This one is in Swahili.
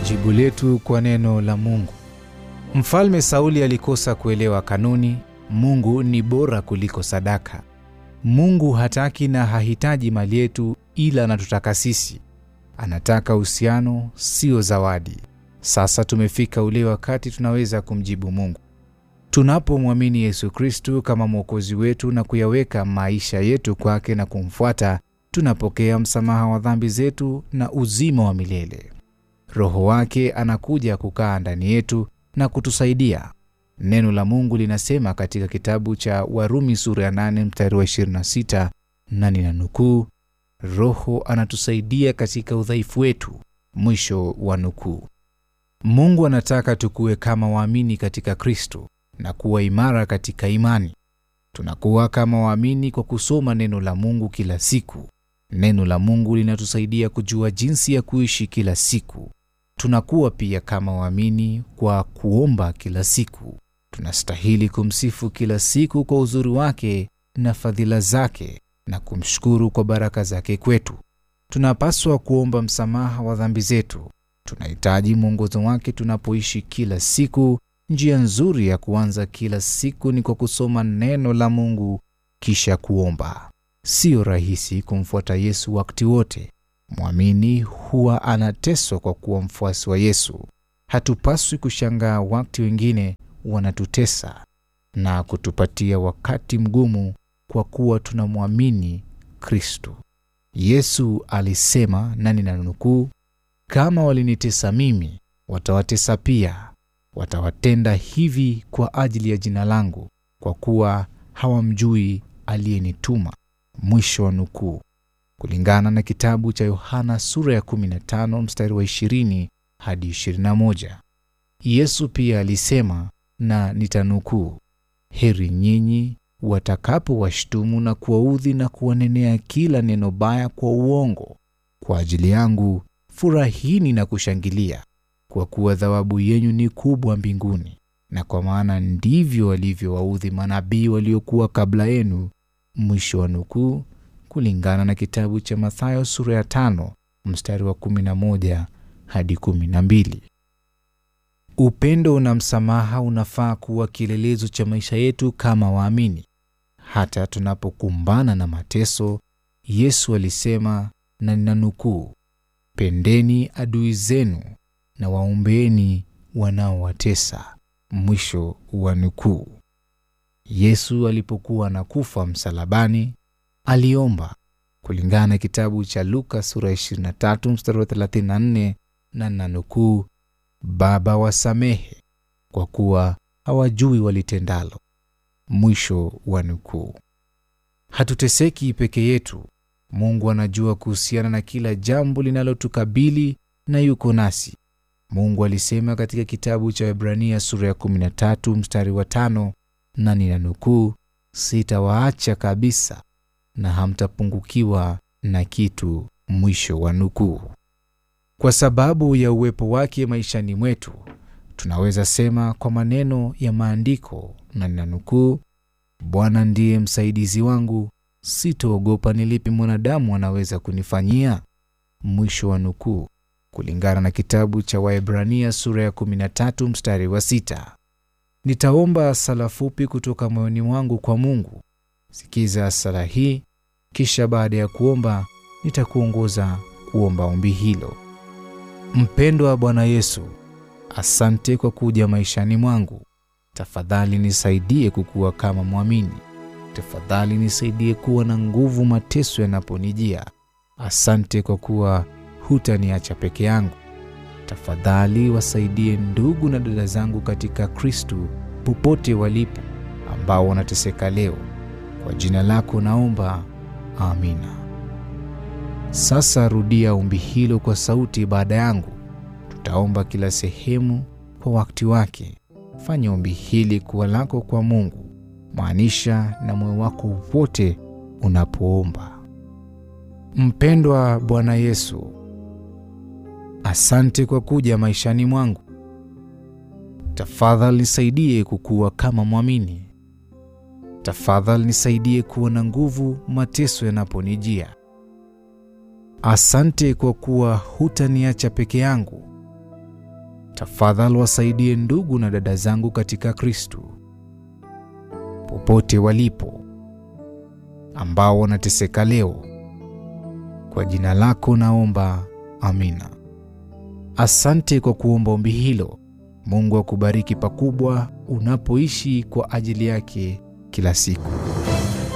Jibu letu kwa neno la Mungu. Mfalme Sauli alikosa kuelewa kanuni. Mungu ni bora kuliko sadaka. Mungu hataki na hahitaji mali yetu, ila anatutaka sisi. Anataka uhusiano, sio zawadi. Sasa tumefika ule wakati tunaweza kumjibu Mungu. Tunapomwamini Yesu Kristu kama mwokozi wetu na kuyaweka maisha yetu kwake na kumfuata, tunapokea msamaha wa dhambi zetu na uzima wa milele. Roho wake anakuja kukaa ndani yetu na kutusaidia. Neno la Mungu linasema katika kitabu cha Warumi sura ya 8 mstari wa 26, na ninanukuu, Roho anatusaidia katika udhaifu wetu, mwisho wa nukuu. Mungu anataka tukuwe kama waamini katika Kristo na kuwa imara katika imani. Tunakuwa kama waamini kwa kusoma neno la Mungu kila siku. Neno la Mungu linatusaidia kujua jinsi ya kuishi kila siku. Tunakuwa pia kama waamini kwa kuomba kila siku. Tunastahili kumsifu kila siku kwa uzuri wake na fadhila zake na kumshukuru kwa baraka zake kwetu. Tunapaswa kuomba msamaha wa dhambi zetu. Tunahitaji mwongozo wake tunapoishi kila siku. Njia nzuri ya kuanza kila siku ni kwa kusoma neno la Mungu kisha kuomba. Sio rahisi kumfuata Yesu wakati wote. Mwamini huwa anateswa kwa kuwa mfuasi wa Yesu. Hatupaswi kushangaa wakati wengine wanatutesa na kutupatia wakati mgumu kwa kuwa tunamwamini Kristo. Yesu alisema, na ninanukuu, kama walinitesa mimi, watawatesa pia. Watawatenda hivi kwa ajili ya jina langu, kwa kuwa hawamjui aliyenituma. Mwisho wa nukuu, kulingana na kitabu cha Yohana sura ya 15 mstari wa 20 hadi 21. Yesu pia alisema, na nitanukuu, heri nyinyi watakapowashtumu na kuwaudhi na kuwanenea kila neno baya kwa uongo kwa ajili yangu, furahini na kushangilia, kwa kuwa thawabu yenyu ni kubwa mbinguni, na kwa maana ndivyo walivyowaudhi manabii waliokuwa kabla yenu. Mwisho wa nukuu, kulingana na kitabu cha Mathayo sura ya tano mstari wa 11 hadi 12. Upendo na msamaha unafaa kuwa kielelezo cha maisha yetu kama waamini. Hata tunapokumbana na mateso, Yesu alisema, na ninanukuu, pendeni adui zenu na waombeeni wanaowatesa. Mwisho wa nukuu. Yesu alipokuwa anakufa msalabani aliomba kulingana na kitabu cha Luka sura 23 mstari wa 34, na nanukuu, Baba wasamehe kwa kuwa hawajui walitendalo. Mwisho wa nukuu. Hatuteseki peke yetu. Mungu anajua kuhusiana na kila jambo linalotukabili na yuko nasi. Mungu alisema katika kitabu cha Waebrania sura ya 13 mstari wa tano, na ninanukuu, sitawaacha kabisa na hamtapungukiwa na kitu. Mwisho wa nukuu. Kwa sababu ya uwepo wake maishani mwetu, tunaweza sema kwa maneno ya maandiko, na ninanukuu, Bwana ndiye msaidizi wangu, sitoogopa ni lipi mwanadamu anaweza kunifanyia. Mwisho wa nukuu, kulingana na kitabu cha Waebrania sura ya 13 mstari wa sita. Nitaomba sala fupi kutoka moyoni mwangu kwa Mungu. Sikiza sala hii, kisha baada ya kuomba nitakuongoza kuomba ombi hilo. Mpendwa Bwana Yesu, asante kwa kuja maishani mwangu. Tafadhali nisaidie kukua kama mwamini. Tafadhali nisaidie kuwa na nguvu mateso yanaponijia. Asante kwa kuwa hutaniacha peke yangu. Tafadhali wasaidie ndugu na dada zangu katika Kristu popote walipo, ambao wanateseka leo. Kwa jina lako naomba, amina. Sasa rudia ombi hilo kwa sauti baada yangu. Tutaomba kila sehemu kwa wakati wake. Fanya ombi hili kuwa lako kwa Mungu, maanisha na moyo wako wote unapoomba. Mpendwa Bwana Yesu, asante kwa kuja maishani mwangu. Tafadhali nisaidie kukua kama mwamini. Tafadhali nisaidie kuwa na nguvu mateso yanaponijia. Asante kwa kuwa hutaniacha peke yangu. Tafadhali wasaidie ndugu na dada zangu katika Kristo popote walipo, ambao wanateseka leo. Kwa jina lako naomba, amina. Asante kwa kuomba ombi hilo. Mungu akubariki pakubwa unapoishi kwa ajili yake kila siku.